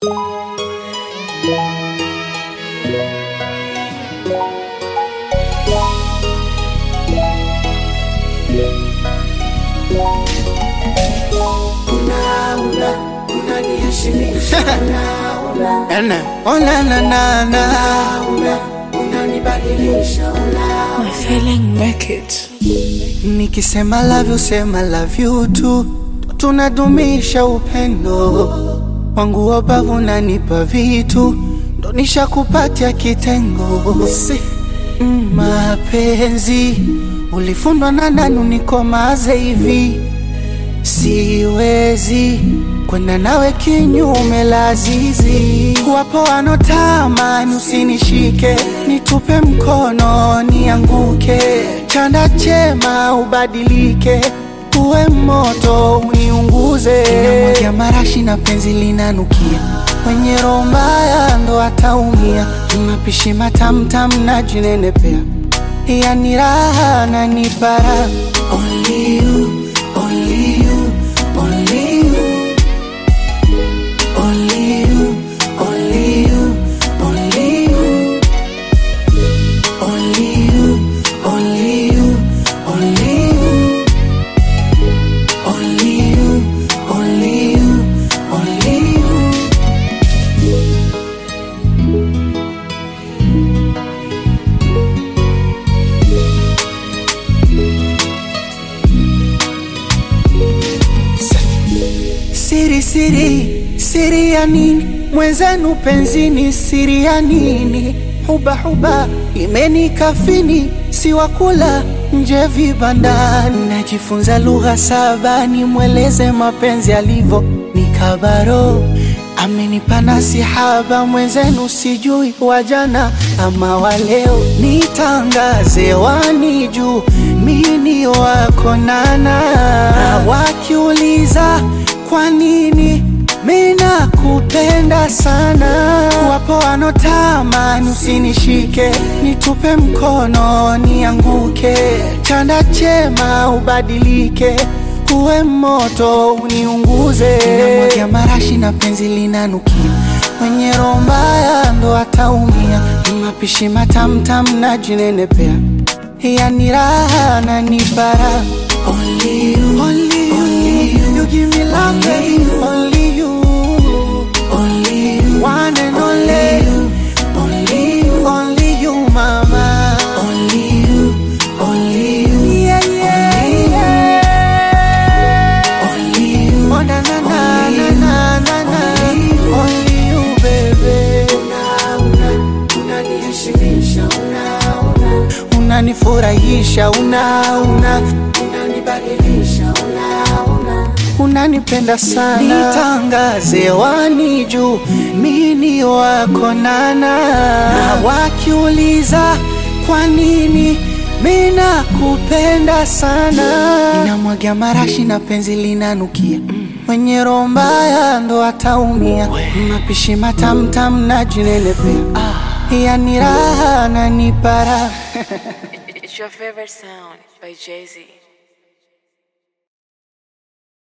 Ene, oh na na na na My feeling make it. Nikisema love you sema love you tu Tunadumisha upendo wangu wabavu nanipa vitu ndo nishakupatia kitengo si, mm, mapenzi ulifundwa na nani unikomaze hivi siwezi kwenda nawe kinyume la zizi. Wapo wanotamani usinishike, nitupe mkono nianguke, chanda chema ubadilike, uwe moto uniunguze. Namwagia marashi na penzi linanukia, mwenye roho mbaya ndo ataumia. Mapishi matamtam na jinenepea, yani raha na nipara Only you, only you, only you. Only you, only you, only you. Only you, only you, only you. Only you, only you, only you. Siri siri siri ya nini mwenzenu penzini siri ya nini huba huba imenikafini siwakula nje vibandani najifunza lugha saba nimweleze mapenzi alivyo nikabaro amenipa nasihaba mwenzenu sijui wajana ama waleo nitangaze wani juu mini wako nana na wakiuliza kwa nini mina kupenda sana wapo wanotamani usinishike nitupe mkono nianguke chanda chema ubadilike uwe moto uniunguze namwagia marashi na penzi linanukia mwenye roho mbaya ndo ataumia mapishi matamtam na jinenepea yani raha na nipara Only you, only you, only you, you give me love, baby. Only you, only you, one and only you, only you, only you, mama. Only you, only you, yeah, yeah, yeah. Only you, oh na na na na na na na. Only you, baby. unaniheshimisha una una Unanifurahisha, una una unanibadilisha una una unanipenda sana, nitangaze wani juu mini wako nana, na wakiuliza kwa nini mina kupenda sana, ninamwagia marashi na penzi linanukia mwenye roho mbaya ndo ataumia, mapishi matamtam na jinenepea, yani raha na nipara It's your favorite sound by Jay Z.